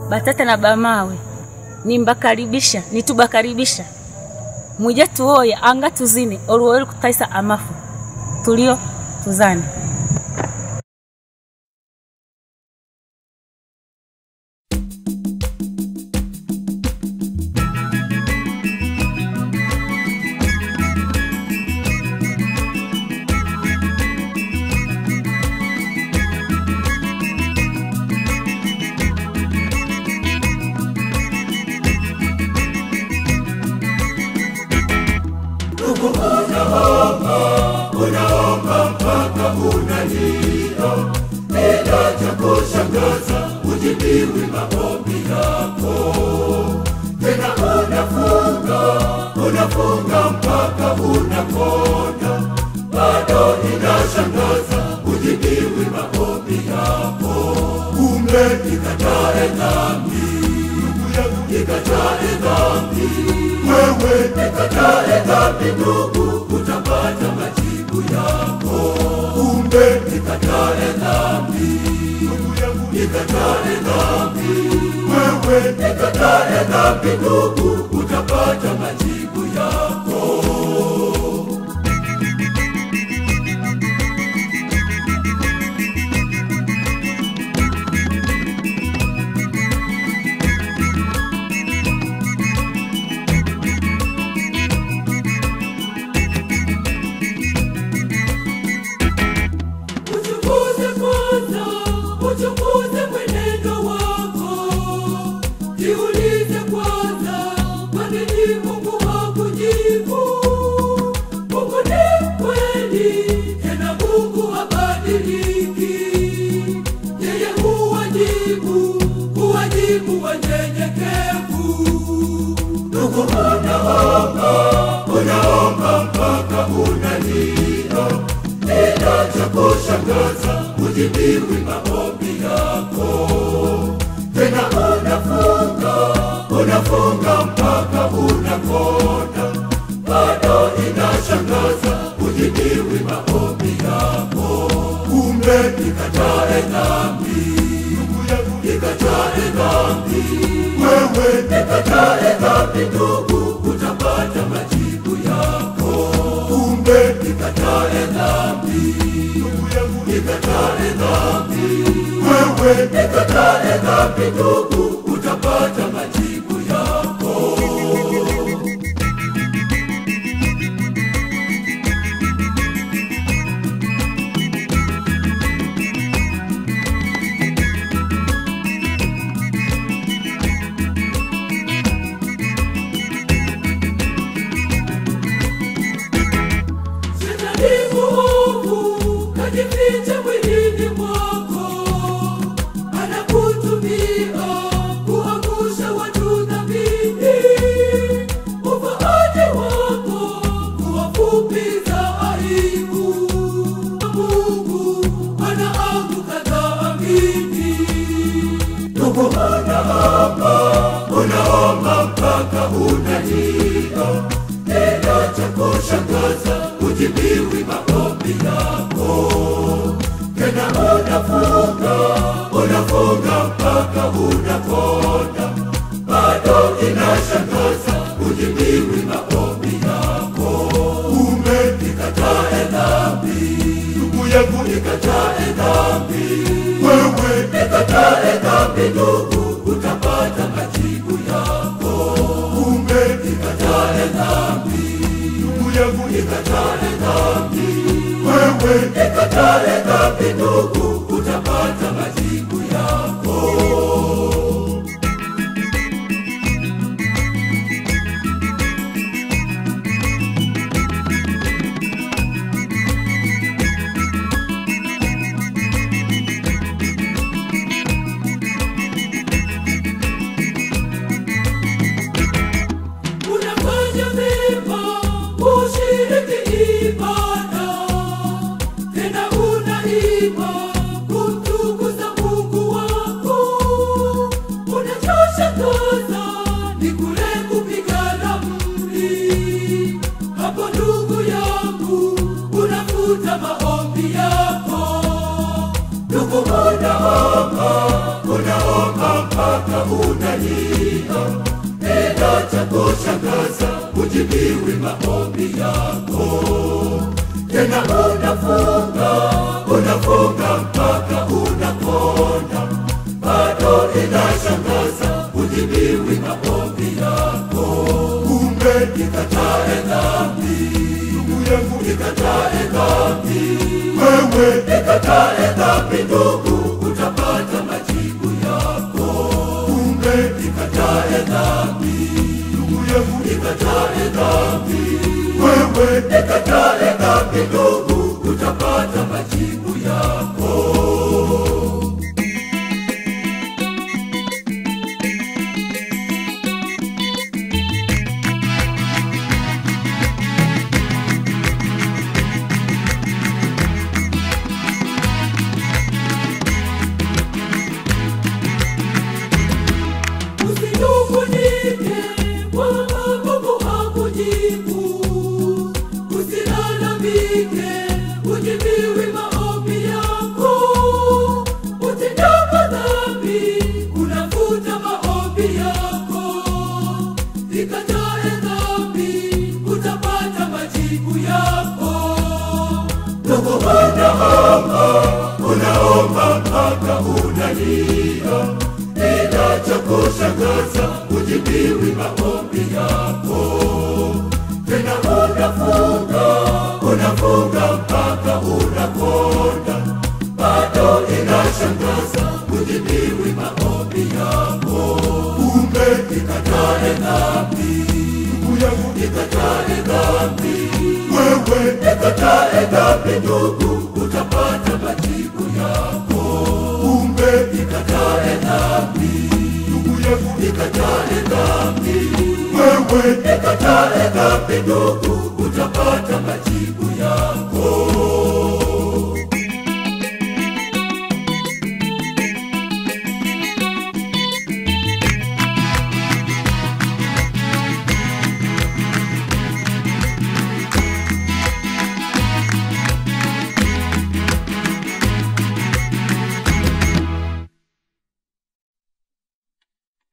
batata na bamawe nimbakaribisha nitubakaribisha mwije tuoye anga tuzine oluwoli kutaisa amafu tulio tuzane unaomba mpaka unalia, ila cha kushangaza hujibiwi maombi yako. Tena unafunga unafunga mpaka unakonda, bado inashangaza hujibiwi maombi yako. Kumbe ikatae dhambi, ndugu yangu, ikatae dhambi, wewe ikatae dhambi ndugu, utapata majibu yako. Kumbe ikatae dhambi, ndugu yangu, ikatae dhambi, wewe ikatae dhambi ndugu, utapata majibu yako. Uchunguze kwanza, uchunguze mwenendo wako. Jiulize kwanza, kwa nini Mungu hakujibu? Mungu ni kweli, tena Mungu habadiliki. Yeye huwajibu, huwajibu wanyenyekevu. Ndugu unaomba, unaomba mpaka unalia, ila cha kushangaza hujibiwi maombi yako. Tena unafunga, unafunga mpaka unakonda, bado inashangaza hujibiwi maombi yako. Kumbe ikatae dhambi, ndugu yangu, ikatae dhambi, wewe ikatae dhambi ndugu, utapata majibu yako. Kumbe ikatae dhambi, ndugu yangu, ikatae dhambi, wewe ikatae dhambi ndugu, utapata majibu yako. Shetani mwovu kajificha mwilini mwako, anakutumia kuangusha watu dhambini. Ufaaji wako kuwafupiza aibu, Mungu anaanguka dhambini. Ndugu unaomba, unaomba mpaka unalia, ila cha kushangaza hujibiwi maombi yako. Tena unafunga, unafunga mpaka unakonda, bado inashangaza hujibiwi maombi yako. Kumbe ikatae dhambi, ndugu yangu, ikatae dhambi, wewe ikatae dhambi ndugu, utapata majibu yako. Kumbe ikatae dhambi, ndugu yangu, ikatae dhambi, wewe ikatae dhambi ndugu, utapata majibu yako. unafanya mema ushiriki ibada tena unaimba kumtukuza mungu wako unachoshangaza ni kule kupigana mli hapo ndugu yangu unafuta maombi yako ndugu unaomba unaomba mpaka unalia, ila cha kushangaza hujibiwi maombi yako. Tena unafunga, unafunga mpaka unapona, bado inashangaza hujibiwi maombi yako. Kumbe ikatae dhambi, ndugu yangu, ikatae dhambi, wewe ikatae dhambi, ndugu, utapata majibu yako. Kumbe ikatae dhambi, ndugu yangu, ikatae dhambi, wewe ikatae dhambi, ndugu, utapata majibu yako. Usinungunike kwamba Mungu hakujibu, usilalamike, hujibiwi maombi yako. Utendapo dhambi, unafuta maombi yako. Ikatae dhambi, utapata majibu yako. Ndugu, unaomba, unaomba mpaka unalia ila cha kushangaza hujibiwi maombi yako. Tena unafunga, unafunga mpaka unakonda, bado inashangaza hujibiwi maombi yako. Kumbe ikatae dhambi, ndugu yangu, ikatae dhambi, wewe ikatae dhambi, ndugu, utapata majibu yako. Kumbe ikatae dhambi, ndugu yangu, ikatae dhambi, wewe ikatae dhambi, ndugu, utapata majibu yako.